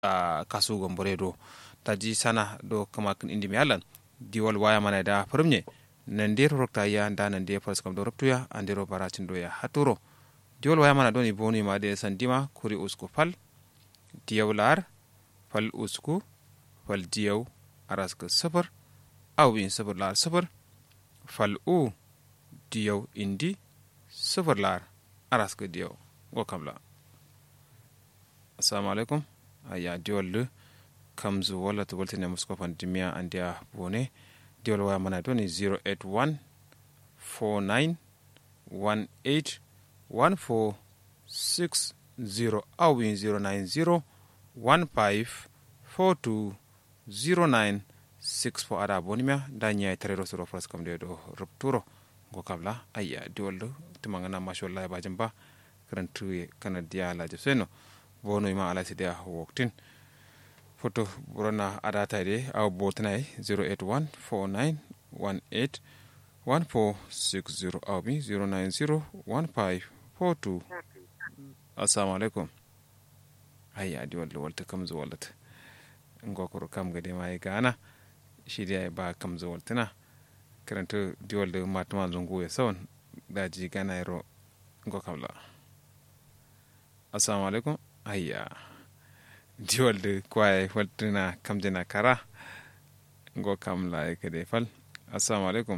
a kasu gombore do taji sana do kama kin indi mi alan diwal waya mana da firmye nan der rokta ya da nan der fas kam do roktuya andero baracin do ya haturo diwal waya mana do ni boni ma de sandima kuri usku fal diyaw lar fal usku fal diyaw araska safar aw in safar lar safar fal u diyaw indi safar lar araska diyaw go kamla assalamu alaikum aya diwal kamzu walla to woltine musko fan dimiya andiya bone diwal waya mana doni 081 49 18 14 60 awin 090 15 42 09 64 ada bonimia da ñayi tarero soro fras kam de do rupturo go kabla ayya diwal do timangana mashallah bajim ba karantuye kana diya laje seno bonoyma ala sidiya woktin photo burana adata de aw botanay 081 49 18 1460 aw bi 090 15 42 assalamu alaikum ayya di walla walta kam zo wallata ngokoro kam gade ma gana shirya ba kam zo waltana karanta di walda matuma zungu ya sawan daji gana yaro ngokam la assalamu alaikum ayya diwalde kwaye waltina kamjena kara ngo kam la kede fal assalamu alaikum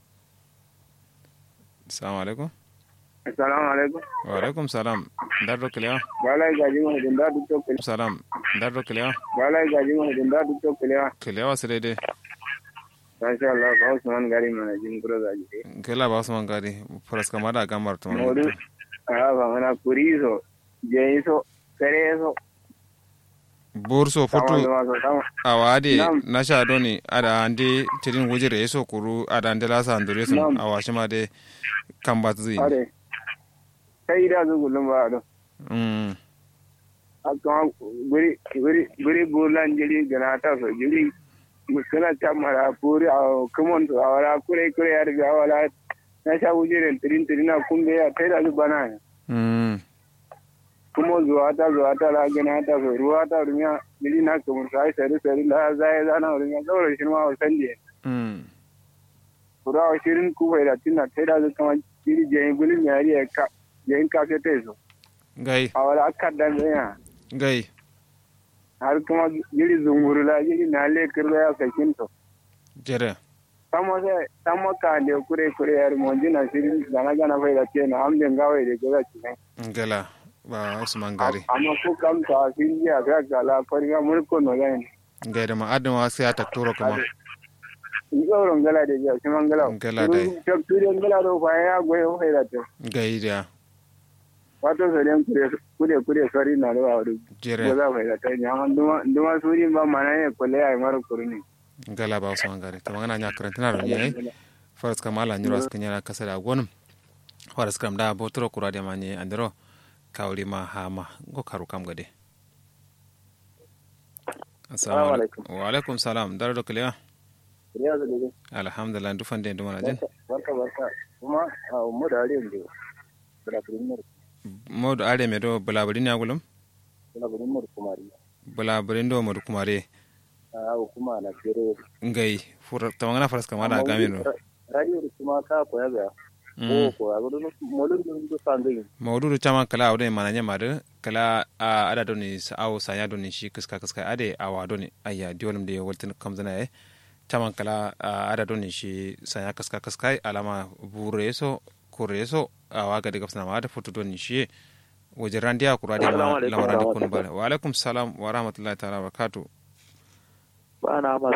assalamu alaikum assalamu alaikum wa alaikum salam dardo kelewa balai gaji mo hedin da duk to salam dardo kelewa balai gaji mo hedin da duk to kelewa kelewa sirede masha Allah ba Usman gari mana jin kuro gaji de kela ba usman gari faras kamada gamar to modu a ba mana kuriso jeiso sereso burso foto awade nasha doni ada ande tirin wujire yeso kuru ada ande lasa andure sun awashima de kambat zai are sai da zu gulum ba do mm akama guri guri guri bulan jiri gana ta so jiri muskana chamara puri a kumon to awara kure kure yar ga wala na sha wujire tirin tirin na kumbe ya kai da zu bana mm kuma zuwa ta zuwa ta la gana ta so ruwa ta rumiya jiri na kumur sai sai sai la zai zana rumiya zaura shi ma wasan je mm kura shirin kuwa da tinna kai da zu kama jiri je gulin yari ya ka je ka ke teso gai awara akka dan ya gai har kuma jiri zungurula jiri na le kirlo ya sakin to jere samo se samo ka le kure kure yar mo jina sirin gana gana fai da ke na amden gawai da gaza ci ne ngala ba usman gari amma ko kam ta sin ya ga gala fariga mulko no yan gai da ma adama sai ta turo kuma in gauron gala da ya shi mangala Gala dai. to turen gala do fa ya goye fai da to gai da wato se den kure kure kure sori na do awdu jere ko za fai da to nya man duma duma suri ba mana ne ko le ay maro kuruni ngala ba usman gari to magana nya karantina ro ne faras kamala nyuro skanya kasada gonum faras kam da botoro kurade manye andro kawli ma hama go karu kam gade assalamu alaikum wa alaikum salam daro do kliya ya zo dai alhamdulillah du fande du mana jen barka barka kuma mu da ariyan da da premier modu are me do bulaburi ni agulum da premier kumari bulaburi ndo modu kumare a hukuma na fere ngai fur tawangana faras kamala gamino radio da kuma ka koya ga ko ko a gudu molun dun du sangai mawdudu chama kala awde mana nyama de kala a ada doni sa aw sa ya doni shi kiska kiska ade awa doni ayya diolum de woltin kamzana e chama kala a ada doni shi sa ya kiska kiska alama bureso kureso awa ga de gafsana ma da foto doni shi wajen randiya kura de ma lawara de kun bala wa alaikum salam wa rahmatullahi ta'ala wa barakatuh ba na